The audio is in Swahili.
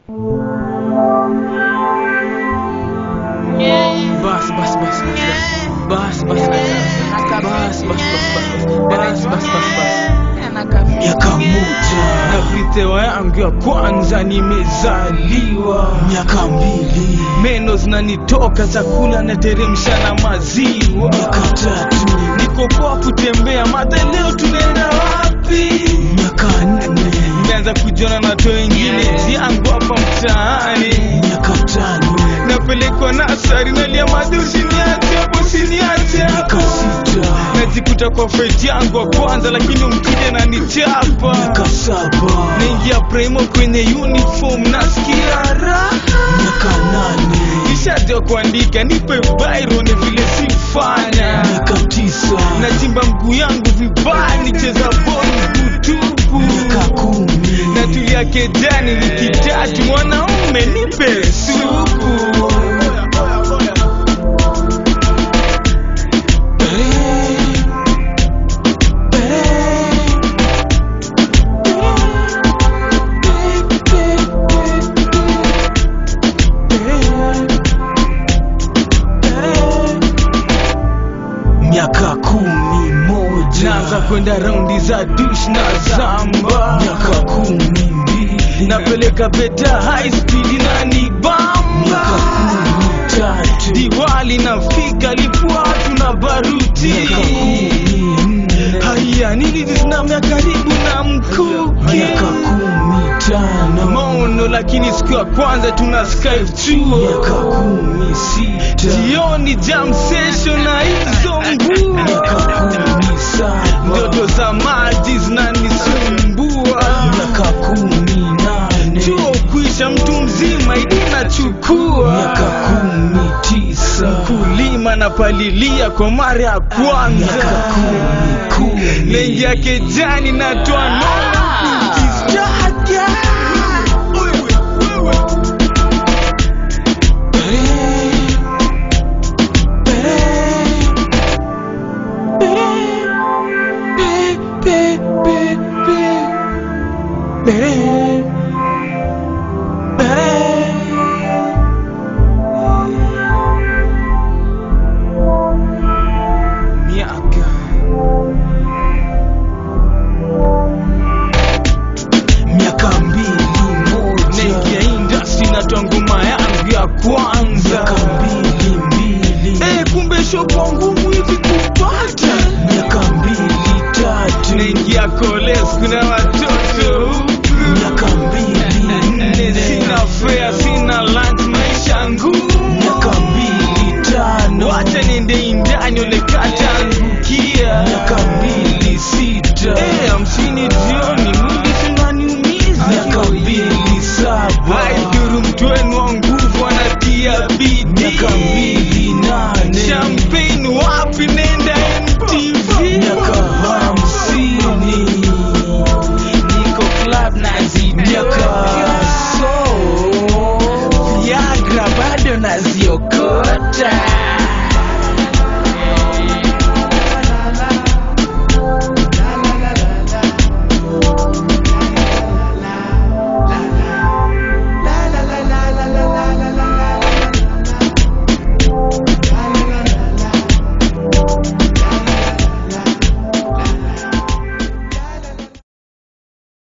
Bas, bas, bas, bas, bas, bas, bas, bas, bas, bas, bas, bas, bas. miaka moja Na video yangu ya kwanza nimezaliwa, miaka mbili meno zinanitoka, chakula nateremsha na maziwa. miaka tatu Niko poa kutembea, madha leo tunaenda wapi? miaka nne Nimeanza kujiona na watu wengine yangu hapa mtaani, miaka tano napelekwa nasari, nalia madhi, usiniache hapo, usiniache miaka hapo sita najikuta kwa fight yangu wa kwanza lakini mkija na nichapa miaka saba naingia primo kwenye uniform nasikia raha miaka nane nishajua kuandika nipe bairo ni vile sifanya miaka tisa nachimba mguu yangu vibaya nicheza boli kutupu miaka kumi natulia kejani wiki tatu mwanaume nipe supu miaka kumi moja naanza kwenda raundi za dush na zamba miaka kumi mbili napeleka beta high speed na ni miaka bamba kumi tatu diwali nafika lifuatu na baruti miaka kumi nne haya nini zizinamya karibu na mkuki miaka kumi tano maono lakini siku ya kwanza tuna skype miaka chuo kumi sita jioni jam session na hizo miaka mbua kumi saba ndoto za maji zinanisumbua miaka kumi nane chuo kuisha mtu mzima idi nachukua miaka kumi tisa kulima na palilia kwa mara ya miaka kwanza kumi kumi naingia kejani natoa noma